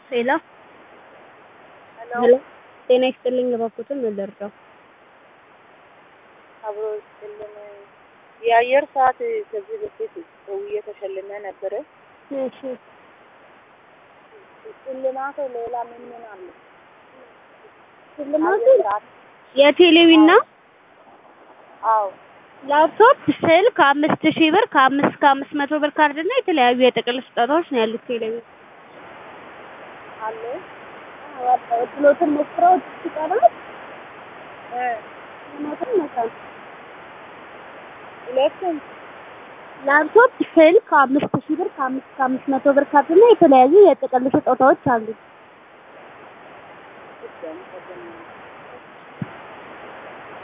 ሄሎ ሄሎ ሄሎ ጤና ይስጥልኝ እባክዎትን ምን ልርዳው? አብሮ ይስጥልን። የአየር ሰዓት ከዚህ በፊት ሰውዬ ተሸልመ ነበረ። እሺ ሽልማቱ ሌላ ምን ምን አለ? ሽልማቱ አየር ሰዓት የቴሌቪዥን ነው። አዎ ላፕቶፕ፣ ስልክ አምስት ሺህ ብር ከአምስት እስከ አምስት መቶ ብር ካርድ እና የተለያዩ የጥቅል ስጦታዎች ነው ያሉት ቴሌቪዥን። አለ እድሎትን ሞክረው ሲቀርብ እ ሞትን መሳል ሁለቱም ላፕቶፕ፣ ስልክ አምስት ሺህ ብር ከአምስት እስከ አምስት መቶ ብር ካርድ እና የተለያዩ የጥቅል ስጦታዎች አሉ። እሺ አመሰግናለሁ።